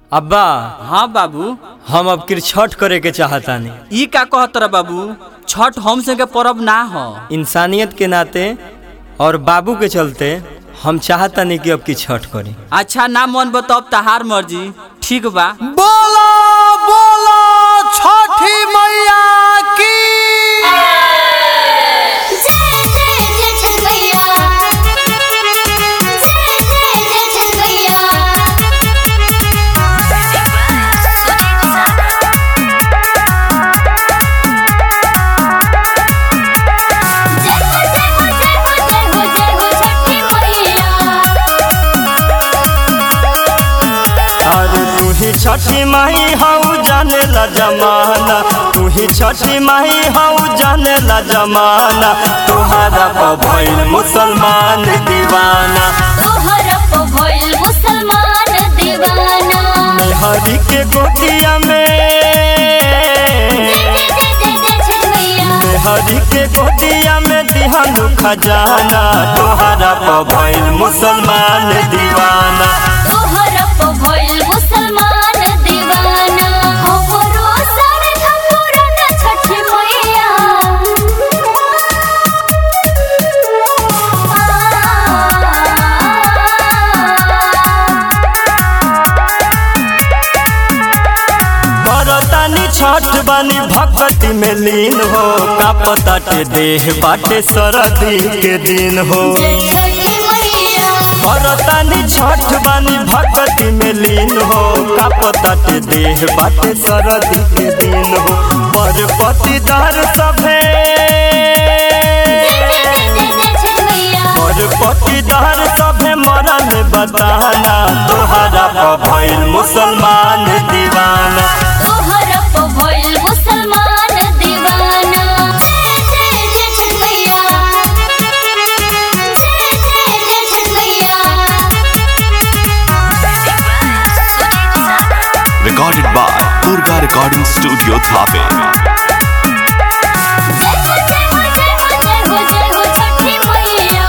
अब्बा हाँ बाबू हम अब किर छठ करे के चाहतानी ई का कहत रहा बाबू छठ हम से के परब ना हो इंसानियत के नाते और बाबू के चलते हम चाहतानी कि अब की छठ करी अच्छा ना मन बतब तहार मर्जी ठीक बा बोलो बोलो छठी मैया की जय जय जय छठ मैया जय जय जय छठ मैया जय हो जय हो जय हो जय हो जय हो छठी मैया अरे तू ही छठी माही हऊ जाने ला जमाना तू ही छठी माही हऊ जाने ला जमाना तुहारा पर भइल मुसलमान दीवाना तोहरा पे भइल मुसलमान दीवाना हरि के गोतिया में जय जय जय जय जय छठ मैया हरि के गोतिया में दिहानु खजाना तुहारा पर भइल मुसलमान दीवाना तोहरा पे भइल मुसलमान दीवाना हमरो सर ठकुरा न छठी मैया बरतानी छठ बानी भक्ति में लीन हो का पता के देह बाटे सरदी के दिन हो जय छठी मैया बरतानी छठ बानी भक्ति में लीन हो का पता के देह बाटे सरदी के दिन हो पर पतिदार सभे जय जय जय जय जय छठ मैया पर पतिदार सभे मरल बताना तोहरा पर भइल मुसलमान दीवाना तोहरा पे भइल मुसलमान दीवाना जय जय जय छठ मैया जय जय जय छठ मैया recorded by Durga Recording Studio Thape. जय हो जय हो जय हो जय हो जय हो छठी मैया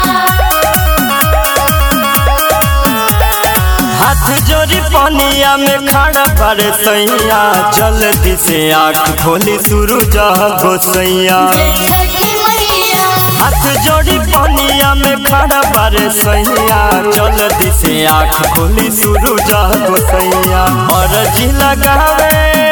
हाथ जोड़ी पनिया में खड़ा पड़े सैया जल्दी से आँख खोली सूरज गोसैया जय छठी मैया हाथ जोड़ी पनिया में खड़ा पड़े सैया जल्दी से आँख खोली सूरज गोसैया और जी लगावे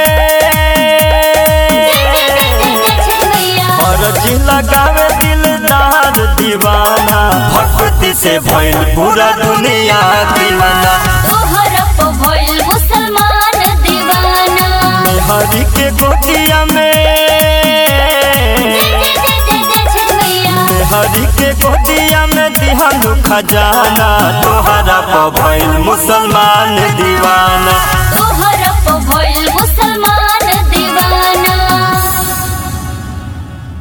जय जय जय जय जय छठ मैया और जी लगावे दिलदार दीवाना भक्ति से भइल पूरा दुनिया दीवाना तोहरा पे भइल मुसलमान दीवाना हरि के गोतिया में जय जय जय जय जय छठ मैया हरि के गोतिया में दिहानु खजाना तोहरा पर भइल मुसलमान दीवाना